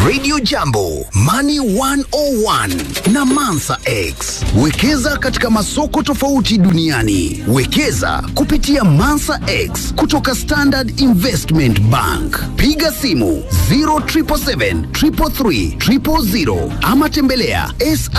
Radio Jambo, Money 101 na Mansa X. Wekeza katika masoko tofauti duniani. Wekeza kupitia Mansa X kutoka Standard Investment Bank. Piga simu 0777 333 000 ama tembelea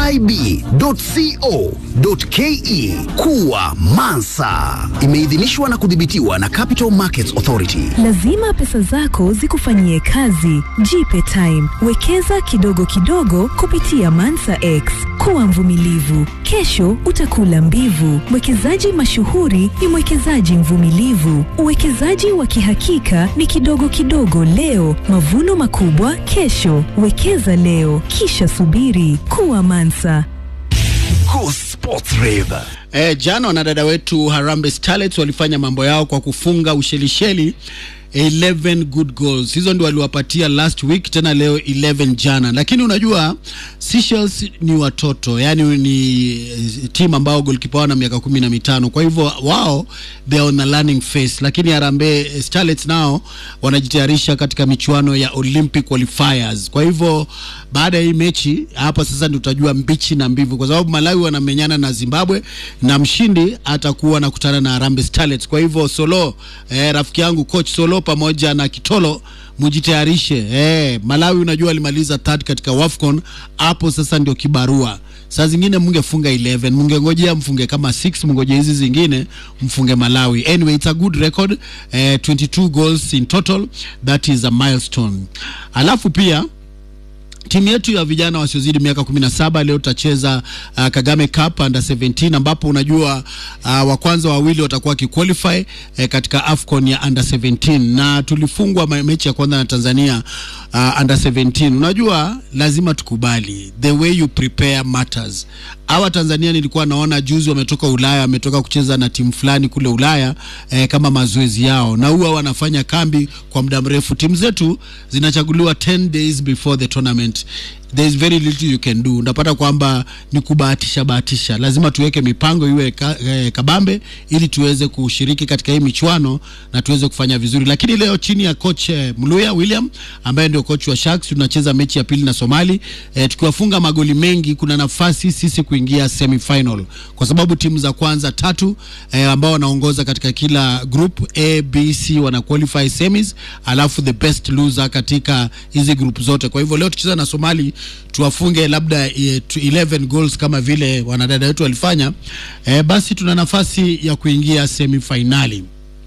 sib.co.ke. Kuwa Mansa. Imeidhinishwa na kudhibitiwa na Capital Markets Authority. Lazima pesa zako zikufanyie kazi. Jipe time. Wekeza kidogo kidogo kupitia Mansa X. Kuwa mvumilivu. Kesho utakula mbivu. Mwekezaji mashuhuri ni mwekezaji mvumilivu. Uwekezaji wa kihakika ni kidogo kidogo leo, mavuno makubwa kesho. Wekeza leo, kisha subiri. Kuwa Mansa. Go Sports Rave. E, jana wanadada wetu Harambee Starlets walifanya mambo yao kwa kufunga Ushelisheli 11 good goals. Hizo ndio waliwapatia last week, tena leo 11 jana. Lakini unajua Seychelles ni watoto, yani ni timu ambao goalkeeper wao na miaka kumi na mitano. Kwa hivyo wao they are on a learning phase, lakini Harambee Starlets nao wanajitayarisha katika michuano ya Olympic qualifiers. Kwa hivyo baada ya hii mechi hapa sasa ndio tutajua mbichi na mbivu, kwa sababu Malawi wanamenyana na Zimbabwe na mshindi atakuwa anakutana na Harambee Starlets. Kwa hivyo Solo, eh, rafiki yangu coach Solo pamoja na Kitolo mujitayarishe. Eh, Malawi unajua alimaliza third katika WAFCON, hapo sasa ndio kibarua. Saa zingine mungefunga 11, mungengojea mfunge kama 6, mungoje hizi zingine mfunge Malawi. Anyway, it's a good record eh, 22 goals in total, that is a milestone. Alafu pia timu yetu ya vijana wasiozidi miaka 17 leo tutacheza uh, Kagame Cup under 17 ambapo unajua uh, wa kwanza wawili watakuwa wakiqualify eh, katika AFCON ya under 17 na tulifungwa me- mechi ya kwanza na Tanzania uh, under 17. Unajua lazima tukubali the way you prepare matters. Hawa Tanzania nilikuwa naona juzi wametoka Ulaya, wametoka kucheza na timu fulani kule Ulaya eh, kama mazoezi yao, na huwa wanafanya kambi kwa muda mrefu. Timu zetu zinachaguliwa 10 days before the tournament there is very little you can do. Unapata kwamba ni kubahatisha bahatisha, lazima tuweke mipango iwe ka, eh, kabambe ili tuweze kushiriki katika hii michuano na tuweze kufanya vizuri. Lakini leo chini ya coach eh, Mluya William ambaye ndio coach wa Sharks tunacheza mechi ya pili na Somali eh, tukiwafunga magoli mengi, kuna nafasi sisi kuingia semi-final kwa sababu timu za kwanza tatu eh, ambao wanaongoza katika kila group A, B, C wana qualify semis, alafu the best loser katika hizi group zote. Kwa hivyo leo tukicheza na Somali tuwafunge labda eh, tu- 11 goals kama vile wanadada wetu walifanya, eh, basi tuna nafasi ya kuingia semifinali.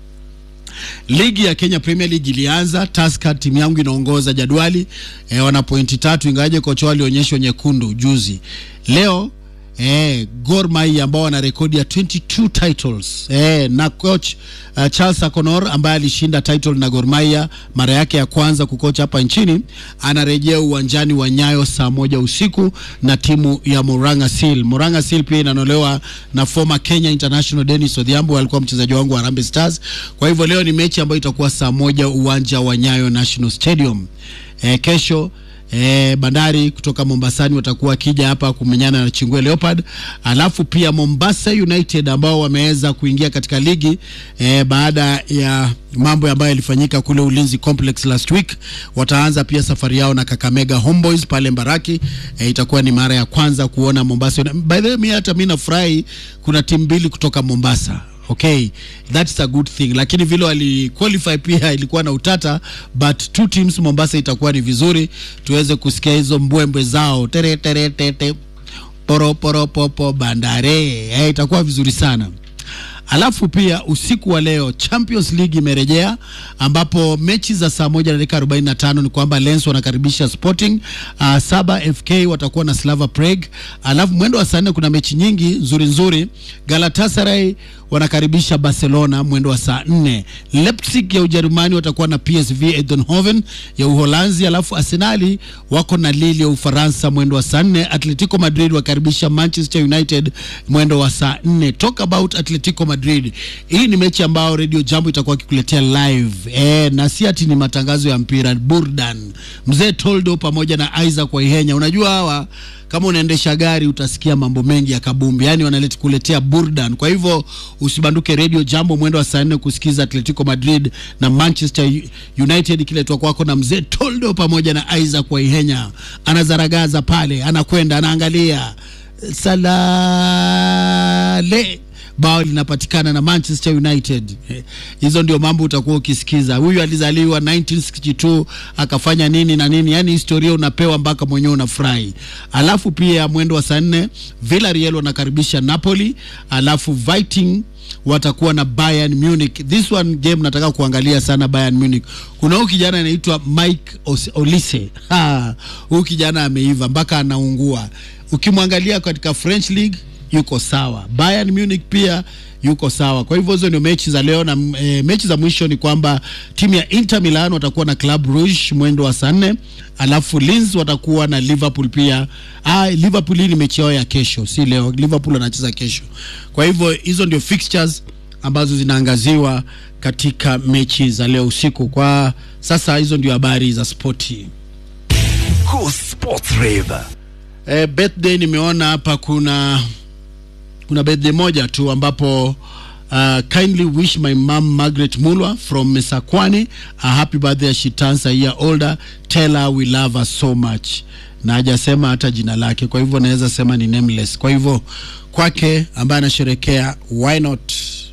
Ligi ya Kenya Premier League ilianza. Tusker timu yangu inaongoza jadwali eh, wana pointi tatu, ingawaje kocha wao alionyeshwa nyekundu juzi. Leo eh, Gor Mahia ambao wana rekodi ya 22 titles eh, na coach uh, Charles Akonor ambaye alishinda title na Gor Mahia mara yake ya kwanza kukocha hapa nchini anarejea uwanjani wa Nyayo saa moja usiku na timu ya Moranga Seal. Moranga Seal pia inanolewa na former Kenya International Dennis Odhiambo, alikuwa mchezaji wangu wa Harambee Stars. Kwa hivyo leo ni mechi ambayo itakuwa saa moja uwanja wa Nyayo National Stadium. Eh, kesho E, Bandari kutoka Mombasani watakuwa wakija hapa kumenyana na Chingwe Leopard, alafu pia Mombasa United ambao wameweza kuingia katika ligi e, baada ya mambo ambayo yalifanyika kule Ulinzi Complex last week, wataanza pia safari yao na Kakamega Homeboys pale Mbaraki. E, itakuwa ni mara ya kwanza kuona Mombasa. Uni- By the way, mimi hata mimi nafurahi kuna timu mbili kutoka Mombasa okay that's a good thing lakini vile wali qualify pia ilikuwa na utata but two teams mombasa itakuwa ni vizuri tuweze kusikia hizo mbwembwe zao tere tere tete poro poro popo bandare eh, itakuwa vizuri sana Alafu pia usiku wa leo Champions League imerejea ambapo mechi za saa moja na dakika 45 ni kwamba Lens wanakaribisha Sporting, uh, saba FK watakuwa na Slava Prague. Alafu mwendo wa saa nne kuna mechi nyingi nzuri nzuri. Galatasaray wanakaribisha Barcelona mwendo wa saa nne. Leipzig ya Ujerumani watakuwa na PSV Eindhoven ya Uholanzi, alafu Arsenali wako na Lille ya Ufaransa mwendo wa saa nne. Atletico Madrid wakaribisha Manchester United mwendo wa saa nne. Talk about Atletico Madrid, hii ni mechi ambayo Radio Jambo itakuwa ikikuletea live e, na si ati ni matangazo ya mpira, burdan. Mzee Toldo pamoja na Isaac Waihenya, unajua hawa kama unaendesha gari utasikia mambo mengi ya kabumbi, yani wanaleta kuletea burdan. Kwa hivyo usibanduke radio jambo mwendo wa saa nne kusikiza Atletico Madrid na Manchester United ikiletwa kwako na mzee Toldo pamoja na Isaac Waihenya. Anazaragaza pale, anakwenda anaangalia salale bao linapatikana na Manchester United. Eh, Hizo ndio mambo utakuwa ukisikiza. Huyu alizaliwa 1962 akafanya nini na nini, yani historia unapewa mpaka mwenyewe unafurahi. Alafu pia mwendo wa saa nne Villarreal wanakaribisha Napoli, alafu Viking watakuwa na Bayern Munich. This one game nataka kuangalia sana Bayern Munich. Kuna huyu kijana anaitwa Mike Os- Olise. Ha, huyu kijana ameiva mpaka anaungua. Ukimwangalia katika French League yuko sawa. Bayern Munich pia yuko sawa. Kwa hivyo hizo ndio mechi za leo na e, mechi za mwisho ni kwamba timu ya Inter Milan watakuwa na Club Rouge mwendo wa saa nne, alafu Linz watakuwa na Liverpool pia. Ah, Liverpool hii ni mechi yao ya kesho, si leo. Liverpool wanacheza kesho. Kwa hivyo hizo ndio fixtures ambazo zinaangaziwa katika mechi za leo usiku. Kwa sasa hizo ndio habari za spoti. Go Sports Rave. Eh, birthday nimeona hapa kuna kuna birthday moja tu ambapo uh, kindly wish my mom Margaret Mulwa from Mesakwani a happy birthday as she turns a year older tell her we love her so much na hajasema hata jina lake kwa hivyo naweza sema ni nameless kwa hivyo kwake ambaye anasherekea why not